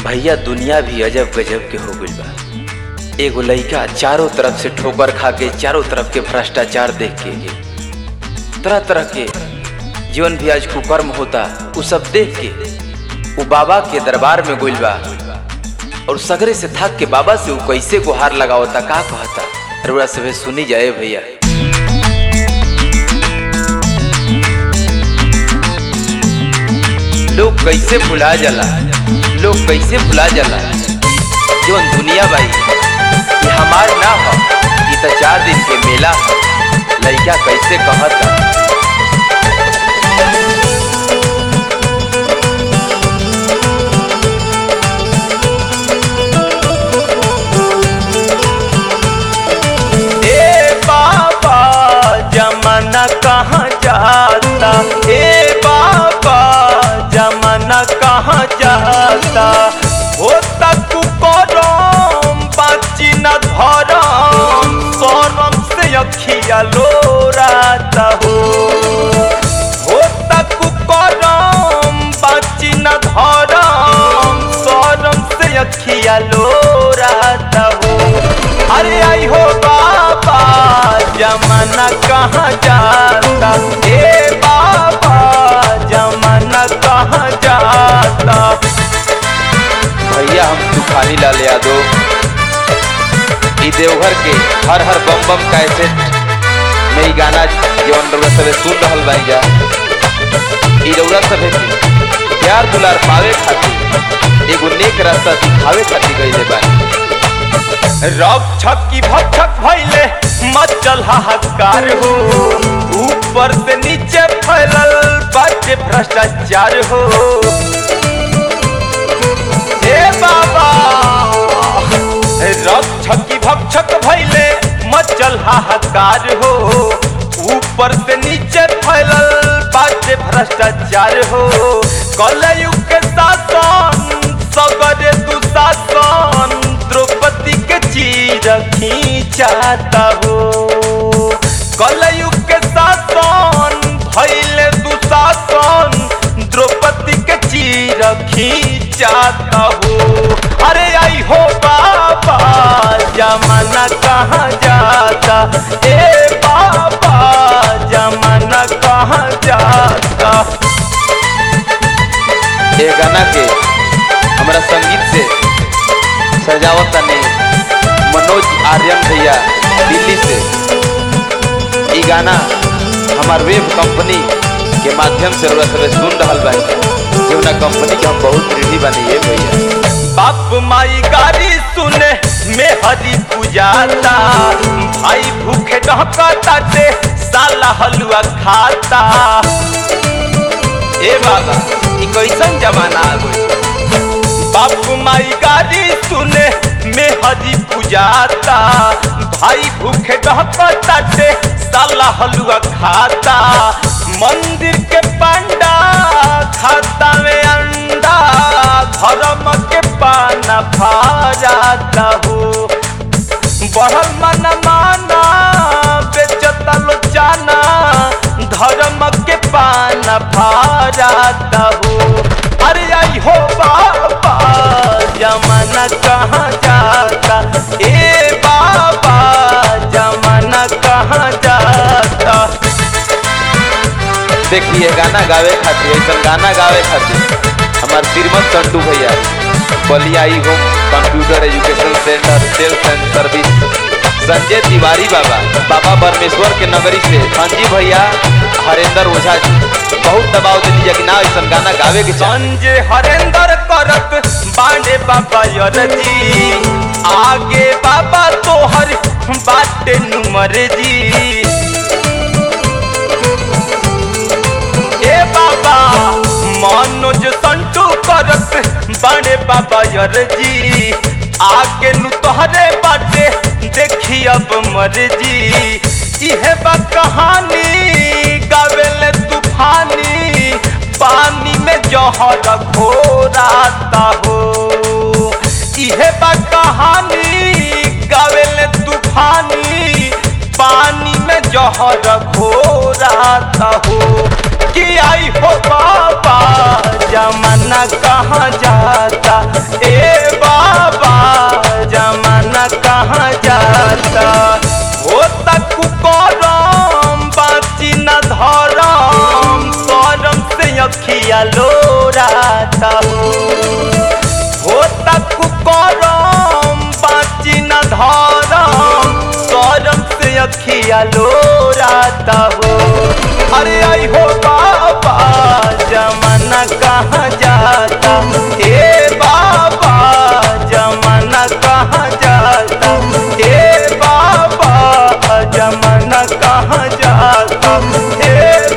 भैया दुनिया भी अजब गजब के हो गइल बा एगो लइका चारों तरफ से ठोकर खा के चारों तरफ के भ्रष्टाचार देख के तरह तरह के जीवन भी आज कुकर्म होता उ सब देख के उ बाबा के दरबार में गइल बा और सगरे से थक के बाबा से उ कैसे गुहार लगावता का कहता रउरा सभे सुनी जाए भैया लोग कैसे भुला जाला लोग कैसे भुला जाला जीवन दुनिया बाई ये हमार ना हो ये तो चार दिन के मेला हो लइका कैसे कहता ए बाबा जमाना कहाँ जाता ए बाबा जमाना कहाँ जाता हो तक करम बाची न धरम शरम से अखिया लोराता हो हो तक करम बाची न धरम शरम से अखिया लोराता हो अरे आई हो बाबा जमाना कहाँ जाता ए बाबा जमाना कहाँ जाता भैया हम तूफानी लाल यादव ई देवघर के हर हर बम बम कैसेट में ई गाना जवन रउरा सभे सुन रहल बाई जा ई रउरा सभे के प्यार दुलार पावे खातिर एगो नेक रास्ता दिखावे खातिर गइले बानी रक्षक की भक्षक भैले मचल हाहाकार हो ऊपर से नीचे फैलल बाटे भ्रष्टाचार हो हे बाबा रक्षक की भक्षक भैले मचल हाहाकार हो ऊपर से नीचे फैलल बाटे भ्रष्टाचार हो कलयुग के शासन सगरे दुशासन द्रौपदी के चीर खींचाता हो कलयुग के शासन भैले दुशासन द्रौपदी के चीर खींचाता हो अरे आई हो बाबा जमाना कहाँ जाता ए बाबा जमाना कहाँ जाता ये गाना के हमरा संगीत से सजावत तने मनोज आर्यन भैया दिल्ली से ई गाना हमार वेब कंपनी के माध्यम से रउरा सभे सुन रहल बानी जौना कंपनी के हम बहुत ऋणी बानी ये भैया बाप माई गाड़ी सुने में हरी पुजाता भाई भूखे डहकता ते साला हलुआ खाता ए बाबा ई कैसन जमाना आ गइल बाप माई गाड़ी सुने में हरी पुजाता भाई भूखे डहकता ते साला हलुआ खाता मंदिर के पंडा खाता में अंडा धर्म के पाना भाजाता हो बढ़ल मन माना बेचता लोचाना धर्म के पाना भाजाता हो अरे आई हो बाबा जमाना कहाँ जाता ए बाबा जमाना कहाँ जाता देखिए गाना गावे खातिर ऐसा गाना गावे खातिर हमार श्रीमत संटू भैया बलियाई home computer education centre sales and service Sanjay Tiwari बाबा बाबा परमेश्वर के नगरी से संजी भैया हरेंद्र ओझा जी बहुत दबाव दे दीजिए कि ना ऐसा गाना गावे के चाह संजय हरेंद्र करत बांडे बाबा यरजी आगे बाबा तोहर बाटे नुमर जी ए बाबा मनोज संटू करत बांडे बाबा यरजी आगे नु तोहरे बाटे देखी अब मर्जी इहे बा कहानी गावेले तूफानी पानी में जहर घोराता हो इहे बा कहानी गावेले तूफानी पानी में जहर घोराता हो कि आई हो बाबा जमाना कहाँ जाता ए लोराता हो हो तक करम बाची न धरम करम से अखिया लोराता हो अरे आई हो बाबा जमाना कहाँ जाता हे बाबा जमाना कहाँ जाता हे बाबा जमाना कहाँ जाता हे